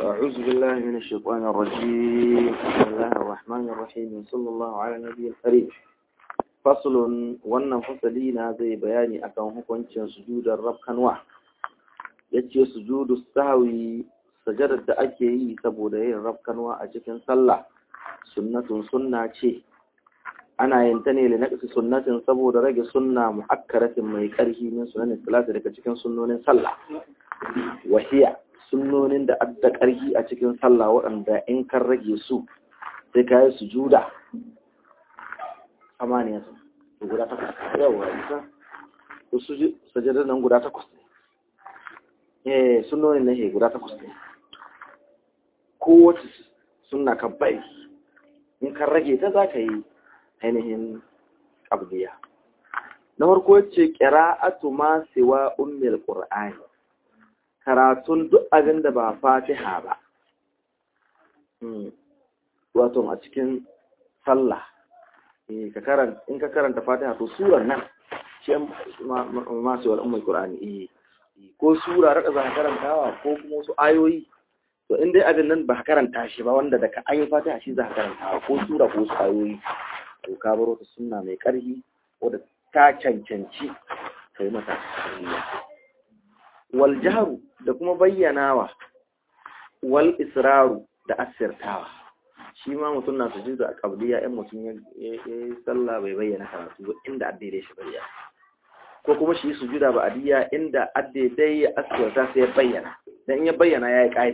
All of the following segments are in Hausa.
أعوذ بالله من الشيطان الرجيم بسم الله الرحمن الرحيم صلى الله على نبي الكريم فصل wannan fasali na zai bayani akan hukuncin sujudar rabkanwa yace sujudu sahwi sajadar da ake yi saboda yin rabkanwa a cikin sallah sunnatun sunna ce ana yin ta ne li naqsi sunnatin saboda rage sunna muakkaratin mai karhi min sunanin salati daga cikin sunnonin sallah wahiya sunnonin da adda ƙarfi a cikin sallah waɗanda in kan rage su sai ka yi sujuda amaniya su guda takwas yawa isa ko sajadar nan guda takwas ne eh sunnonin na he guda takwas ne kowace sunna ka bai in kan rage ta za ka yi ainihin ƙabliya na farko ce ƙira'atu ma siwa ummil qur'ani karatun duk abin da ba fatiha ba wato a cikin sallah in ka karanta fatiha to surar nan shi masu wal ummul qur'ani ko sura raka za ka karantawa ko kuma wasu ayoyi to in dai abin nan ba karanta shi ba wanda daga an yi fatiha shi za ka karantawa ko sura ko wasu ayoyi to ka baro ta sunna mai karfi wadda ta cancanci kai mata wal jahru da kuma bayyanawa wal israru da asirtawa shi ma mutum na sujuda a qabliya in mutum ya yi sallah bai bayyana karatu ba inda addai shi bayyana ko kuma shi sujuda ba adiya inda addai ya asirta sai ya bayyana dan in ya bayyana yayi kai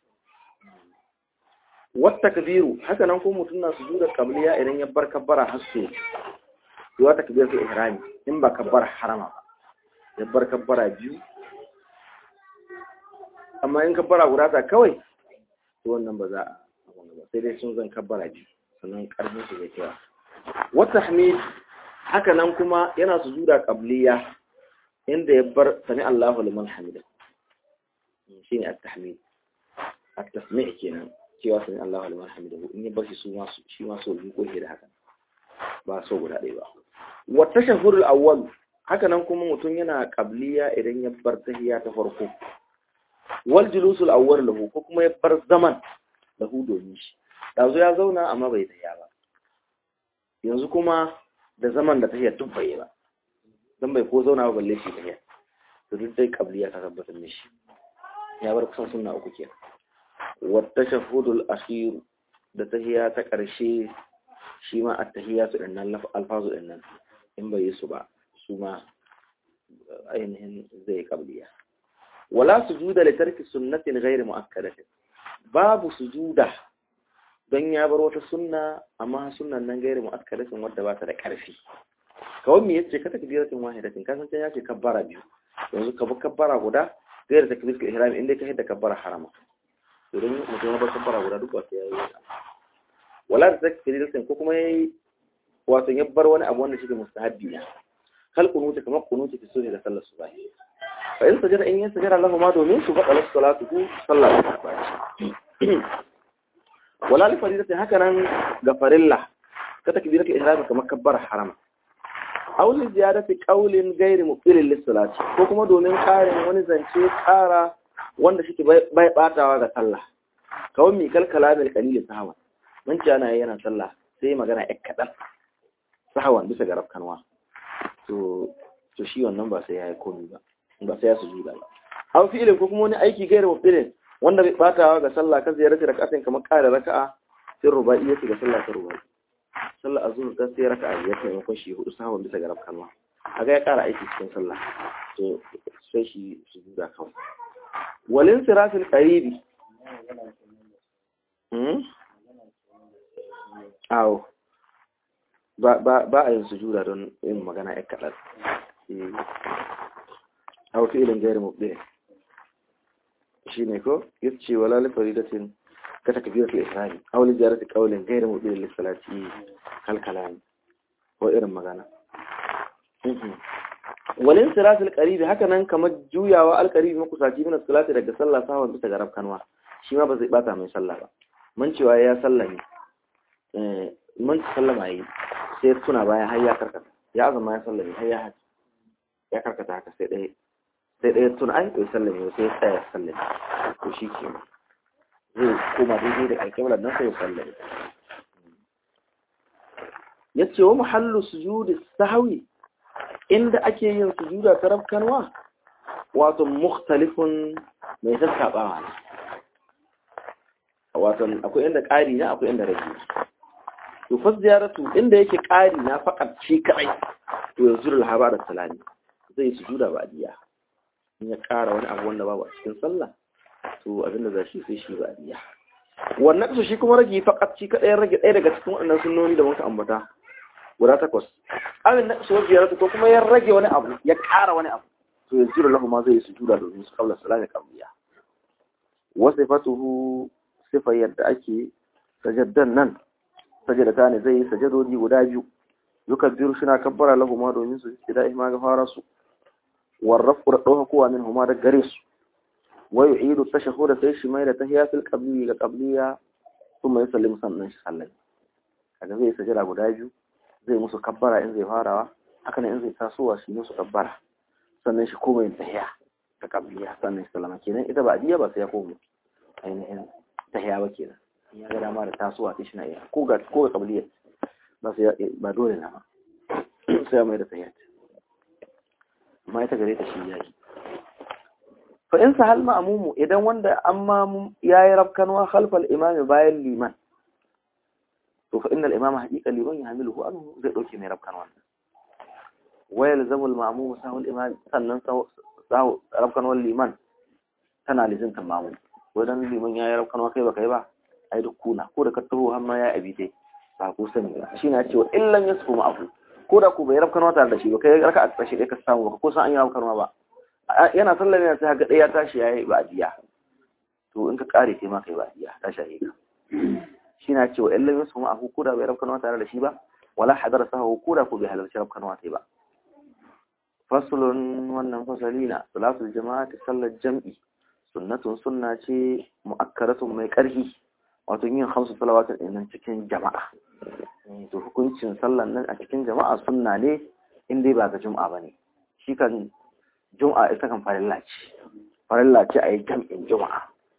wat takbiru haka nan ko mutum na sujuda qabliya idan ya bar kabbara hasu yawa takbiratul ihrami in ba kabbara harama ba ya bar kabbara biyu amma in kabbara guda ta kawai to wannan ba za a sai dai sun zan kabbara biyu sannan karfin su zai kewa wata hamid haka nan kuma yana su juda qabliya inda ya bar sami Allahu liman hamida shine at-tahmid at-tasmi' kenan cewa sami Allahu liman hamida in ya bar shi su ma shi ma so biyu ko da haka ba so guda ɗaya ba wa tashahhurul awwal haka nan kuma mutum yana qabliya idan ya bar tahiyya ta farko wal julusul awwal lahu ko kuma ya bar zaman lahu domin shi dazu ya zauna amma bai tahiya ba yanzu kuma da zaman da tahiya duk bai ba dan bai ko zauna ba balle shi tahiya to duk dai qabliya ta tabbatar mishi ya bar kusan sunna uku kenan wa tashahhudul akhir da tahiya ta karshe shi ma at-tahiyatu dinnan alfazu dinnan in bai yi su ba su ma ainihin zai qabliya wala sujuda li tarki sunnatin ghairi muakkadatin babu sujuda don ya bar wata sunna amma sunnan nan ghairi muakkadatin wadda ba ta da karfi kawai me yace ka takbiratin wahidatin ka san ya ce kabbara biyu yanzu ka bi kabbara guda ghairi takbiratul ihram inda ka hidda kabbara harama to don mutum ya bar kabbara guda duk wata yayi wala da takbiratin ko kuma yayi wato ya bar wani abu wanda shi mustahabbi ne kal kunuta kamar kunuta fi sunni da sallar subahi fa in sajada in yin sajada lahu ma domin su faɗa lasu salatu ku sallah ta baci wala li faridatin haka nan ga farilla ka takbiratu ihram kamar kabbar harama aw li ziyadati qawlin ghayri muqilin lis salati ko kuma domin karin wani zance kara wanda shi bai batawa ga sallah kawai mi kal kalamil qalil sahawa mun ci ana yana sallah sai magana ek kadan sahawan bisa ga rafkanwa to to shi wannan ba sai yayi komai ba ba sai ya sujuda ba aw fi'ilin ko kuma wani aiki gairu mufilin wanda bai batawa ga sallah ka ziyarci rak'atin kamar ƙara raka'a sai ruba'i yake ga sallah ta ruba'i sallah azhur ta sai raka'a ya kai maimakon shi hudu sahwan bisa ga rafkanwa kaga ya ƙara aiki cikin sallah to sai shi sujuda kan walin siratul qaribi hmm aw ba ba ba a yin sujuda don yin magana ya kaɗan أو فعل غير مبدع شينيكو يتشي ولا لفريدة كتكبيرة الإحرام أو لزيارة قول غير مبدع للصلاة كالكلام وإرم مغانا والانصراف القريب هكذا كما جويا والقريب مكساجي من الصلاة daga sallah sawan bisa garab kanwa shi ma ba zai bata mai sallah ba mun cewa ya sallame eh mun sallama yi sai tuna bayan har ya karkata ya zama ya sallame har ya ya karkata haka sai ɗaya sai ɗaya tun ai bai sallame sai ya tsaya sallame to shi ke koma daidai da alƙiblar nan sai ya sallame yace wa muhallu sujudi sahwi inda ake yin sujuda ta rafkanwa wato mukhtalifun mai sassaɓawa ne wato akwai inda ƙari na akwai inda rage to fa ziyaratu inda yake ƙari na faƙar ci kaɗai to yanzu da lahaba da salami zai sujuda ba diya in ya ƙara wani abu wanda babu a cikin sallah to abinda za shi sai shi ba diya wannan kasu shi kuma rage faƙar ci kaɗai rage ɗaya daga cikin waɗannan sunnoni da muka ambata guda takwas abin na kasu ziyaratu ko kuma ya rage wani abu ya ƙara wani abu to yanzu da lahu ma zai sujuda domin su kabla salami qabliya wa sifatuhu sifar yadda ake sajaddan nan sajadata ne zai yi sajadodi guda biyu yukabbiru suna kabbara lahu ma domin su da ihma ga fara su warrafu da dauka kowa min huma da gare su wa yu'idu tashahhud sai shi mai da tahiyya fil qabli ga qabliya kuma ya sallimu sannan shi sallai kaga zai sajada guda biyu zai musu kabbara in zai farawa haka ne in zai tasowa shi musu kabbara sannan shi koma yin tahiya ta qabliya sannan shi sallama kenan ita ba diya ba sai ya koma ainihin tahiya ba kenan ya ga dama da tasowa sai shi na iya ko ga ko ga qabliya ba sai ba dole na ba sai mai da tahiya amma ita gare ta shi yayi fa in sahal ma'mumu idan wanda amma yayi rabkanwa khalfal imami bayan liman to fa innal imama haqiqa liman yahmiluhu anhu zai dauke mai rabkanwa wa yalzamu al ma'mum sahu al imam sannan sahu rabkanwa liman tana lizinta mamu wadan liman yayi rabkanwa kai ba kai ba ai duk kuna ko da ka taho har ma yayi abite ba ku sani ba shi na cewa illan yasfu ma'afu ko da ku bai rabkanwa tare da shi ba kai raka a tsashi dai ka samu ba ko san an yi rabkanwa ba yana sallar ne sai ga ɗaya tashi yayi ba diya to in ka kare kai ma kai ba diya ta shahe ka shi na cewa in lam yasmu ahu kuda bai rabka nawa tare da shi ba wala hadara sahu kuda ko bai halarci rabka nawa tai ba faslun wannan fasalina salatul jama'ati sallar jam'i sunnatun sunna ce mu'akkaratun mai karfi wato yin hamsu salawatin nan cikin jama'a to hukuncin sallan nan a cikin jama'a sunna ne in dai ba ga juma'a bane shi kan juma'a ita kan farilla ce farilla ce a yi jam'in juma'a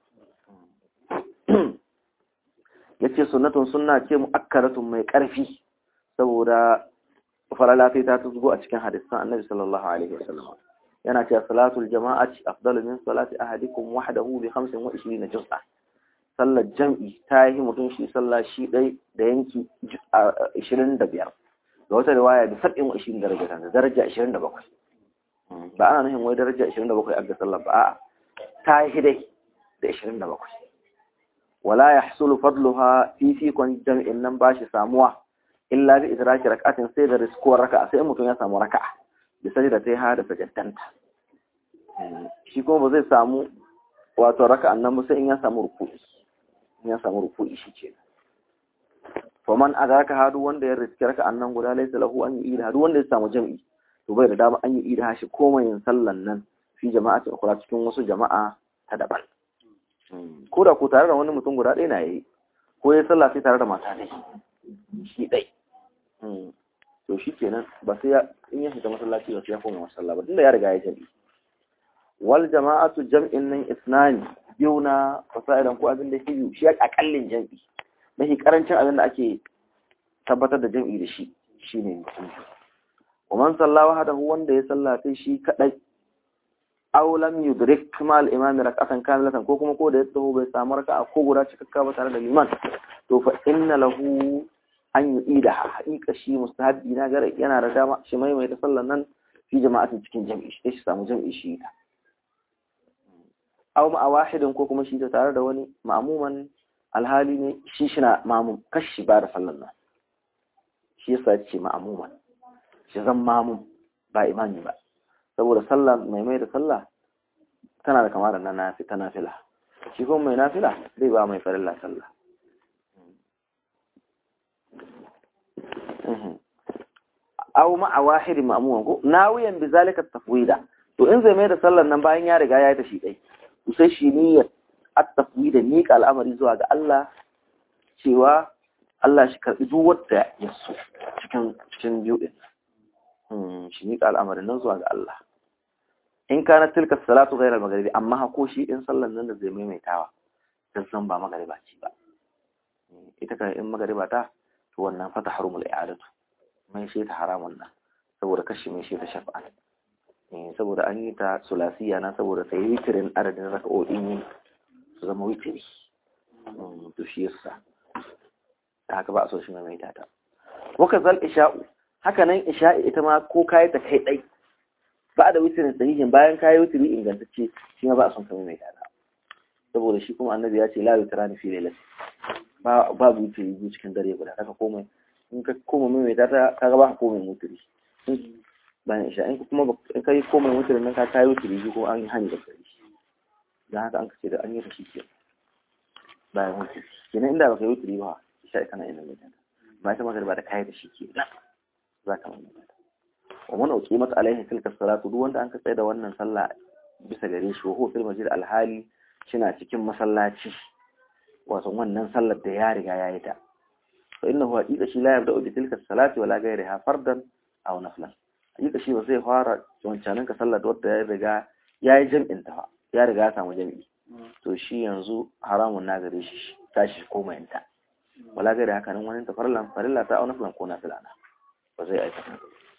ya ce sunnatun sunna ce mu'akkaratun mai ƙarfi saboda farala sai ta tuzgo a cikin hadisan annabi sallallahu alaihi wasallam yana cewa salatul jama'ati afdalu min salati ahadikum wahdahu bi 25 juz'a sallar jam'i ta yi mutum shi sallah shi dai da yanki 25 ga wata riwaya da 27 daraja ta daraja 27 ba ana nufin wai daraja 27 a ga sallar ba a'a ta yi dai da 27 wala ya hasulu fadluha fifikon jam'in nan ba shi samuwa illa bi idraki rak'atin sai da riskuwar raka'a sai mutum ya samu raka'a bi sajda ta ha da sajaddanta shi kuma ba zai samu wato raka'an nan ba sai in ya samu ruku'i in ya samu ruku'i shi ce to man adraka hadu wanda ya riski raka'an nan guda laysa lahu an yi hadu wanda ya samu jam'i to bai da dama an yi ida shi komai yin sallan nan fi jama'atin ukhra cikin wasu jama'a ta daban ko da ko tare da wani mutum guda ɗaya na yi ko ya sallah sai tare da mata ne shi ɗai to shi kenan ba sai ya in ya fita masallaci ba sai ya koma masalla ba tunda ya riga ya jami wal jama'atu jam'in nan isnani biyu na fasa'idan ko abin da ke biyu shi akallin jam'i mafi karancin abin da ake tabbatar da jam'i da shi shine mutum wa man sallawa hadahu wanda ya sallace shi kadai aw lam yudrik ma al imam rak'atan kamilatan ko kuma ko da ya taho bai samu raka'a ko guda cikakka ba tare da liman to fa inna lahu an yu'ida haqiqa shi mustahabbi na gare yana da dama shi mai mai ta sallan nan fi jama'atin cikin jami'i shi shi samu jami'i shi ta aw ma wahidin ko kuma shi ta tare da wani ma'muman alhali ne shi shi na ma'mum kashi ba da sallan nan shi yasa ce ma'muman shi zan ma'mum ba imani ba saboda sallah mai mai da sallah tana da kama da na nafi ta nafila shi kuma mai nafila zai ba mai farilla sallah aw ma a wahidi ma'muwan ko nawiyan bi zalika tafwida to in zai mai da sallar nan bayan ya riga ya yi ta shi dai to sai shi niyyar at-tafwida ni ka al'amari zuwa ga Allah cewa Allah shi karbi duk wanda ya so cikin cikin biyu din shi ni ka al'amarin nan zuwa ga Allah in kana tilka salatu ghayra maghribi amma ha ko shi din sallan nan da zai maimaitawa ta zan ba magariba ce ba ita kan in magariba ta to wannan fata harumul i'adatu mai shi ta haramun nan saboda kashi mai shi ta shaf'an saboda an yi ta sulasiya na saboda sai witirin adadin raka'o'in yi su zama witiri to shi yasa ta haka ba a so shi mai ta waka zal isha'u haka nan isha'i ita ma ko kayi ta kai dai ba da witirin sahihin bayan kayi witiri ingantacce shi ma ba a son ka mai ta saboda shi kuma annabi ya ce la yutrani fi lailati ba babu witiri biyu cikin dare guda haka komai in ka koma mai ta ta ga ba ka komai witiri bayan isha in kuma in kai komai witirin nan ka kayi witiri biyu ko an yi hani da kai dan haka an kace da an yi ta shi ke bayan witiri kenan inda ba kai witiri ba isha ita na ina mai ta ba ita magana ba da kayi da shi ke za ka mai ta wa man uqimat alaihi tilka salatu duk wanda an ka tsaya da wannan sallah bisa gare shi wa huwa fil masjid alhali shina cikin masallaci wato wannan sallar da ya riga ya yi ta fa innahu haqiqa shi la yabda'u bi tilka salati wala ghayriha fardan aw naflan haqiqa shi ba zai fara wancanin ka sallar da wanda ya riga ya yi jam'in ta ya riga ya samu jam'i to shi yanzu haramun na gare shi tashi koma yanta wala ghayriha kanin wani ta farlan farilla ta aw naflan ko nafila na ba zai aikata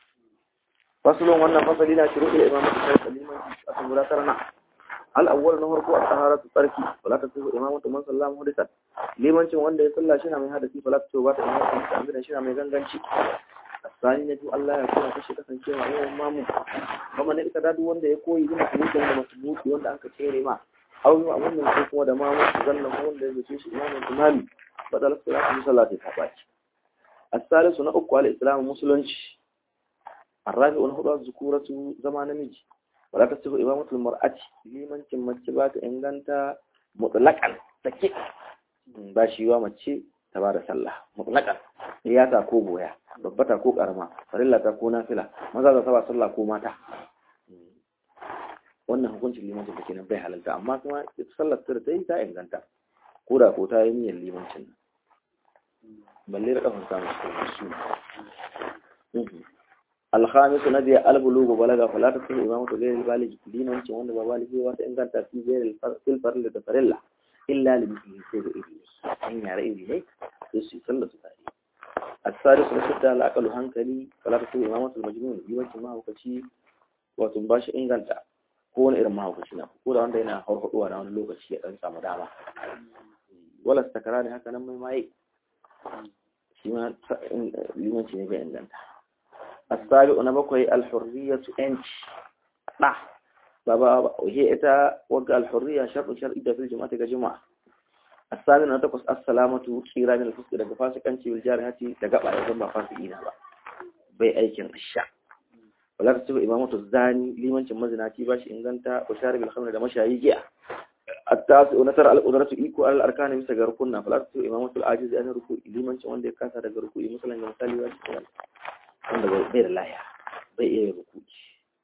fasulun wannan fasali na shiru ila imamu sai kaliman a kan gudatar na al'awwal na farko a taharatu tsarki wala ta tsibu imamatu man salla muhdithan limancin wanda ya salla shi na mai hadasi fala ta ba ta imamatu ta amina shi na mai ganganci asani na biyu Allah ya kuma kashe kasancewa a yawan mamu kuma ne ka dadu wanda ya koyi bin mutum da masbuki wanda aka tsere ma au yi abun nan ko kuma da mamu zallan ko wanda ya zace shi imamu imami badal salatu sallati ta baci as-salisu na uku al-islamu musulunci الرابع والهدى الذكورة زمان مجي ولا تصح إمامة المرأة لمن كمت بات إنغانتا مطلقا تكي باشي ومتشي تبارك الله مطلقا iyata ko boya babbata ko karama farilla ta ko nafila maza da saba sallah ko mata wannan hukuncin limancin da kenan bai halalta amma kuma ita sallar ta ta yi ta inganta ko da ko ta yi niyyar limancin balle da kafin samun su الخامس ندي البلوغ بلغ فلا تصح إمامة غير البالغ دينا وأن ببالغ وأن إن كانت في غير في الفرل تفرلا إلا لمثله سيد إبلي إن يرى إبلي يسي صلى سفاري الثالث نشد العقل هنكلي فلا تصح إمامة المجنون يوجه ما هو كشي وتنباش إن كانت ko wani irin mahaukaci na ko da wanda yana harhaɗuwa na wani lokaci ya ɗan samu dama wala sakara ne haka nan mai maye shi ma limanci ne bai inganta السابع نبقي الحرية أنت لا بابا وهي إتا وقع الحرية شرط شرط إذا في الجماعة كجماعة الثامن نتقص السلامة خيران الفسق لك فاسق أنت والجارحة تقبع يزنب فاسقين با بي أيكن الشعب ولا تسوى إمامة الزاني لمن شمزناتي باش إنغانتا وشارب الخمر دمشا يجيع التاسع نتر القدرة إيكو على الأركان مثل ركونا فلا تسوى إمامة العاجز أن ركو لمن شمون دي كاسا ركو مثلا مثالي واجب wanda bai da laya bai iya rukuci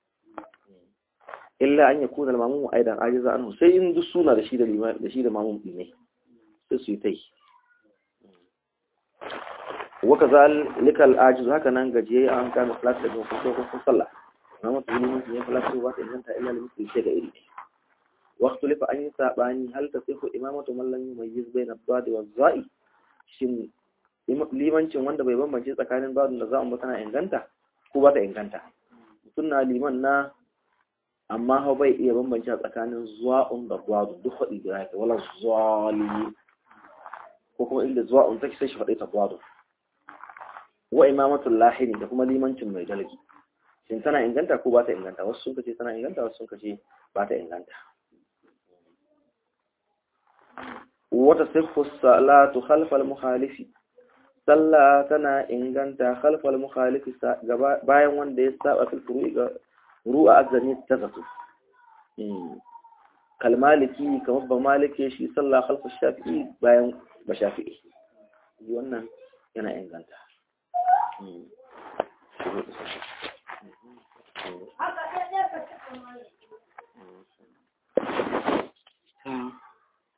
illa an yakuna al-mamun aidan ajiza anhu sai in duk suna da shi da da shi da mamun ne sai su yi tai wa kazalika al-ajiz haka nan gaje an kana salat da ko ko ko sallah amma mutum ne ya salat ba ta inganta illa limiti sai ga iri waqtu lifa an yi sabani hal tasihu imamatu man lam yumayyiz bayna ad-dad wa az-za'i shin limancin wanda bai bambance tsakanin badun da za'un ba tana inganta ko ba ta inganta mutum na liman na amma hau bai iya bambance tsakanin zuwa'un da badun duk faɗi da yake wala zuwali ko kuma inda zuwa'un take sai shi faɗi ta badun wa imamatul lahini da kuma limancin mai dalgi shin tana inganta ko ba ta inganta wasu sun kace tana inganta wasu sun kace ba ta inganta wata siffu salatu khalfal mukhalifi sallah tana inganta khalfal mukhalifi bayan wanda ya saba fil furu'i ga ru'a azami ta zato kal maliki kamar ba malike shi sallah khalfa shafi'i bayan ba shafi'i wannan yana inganta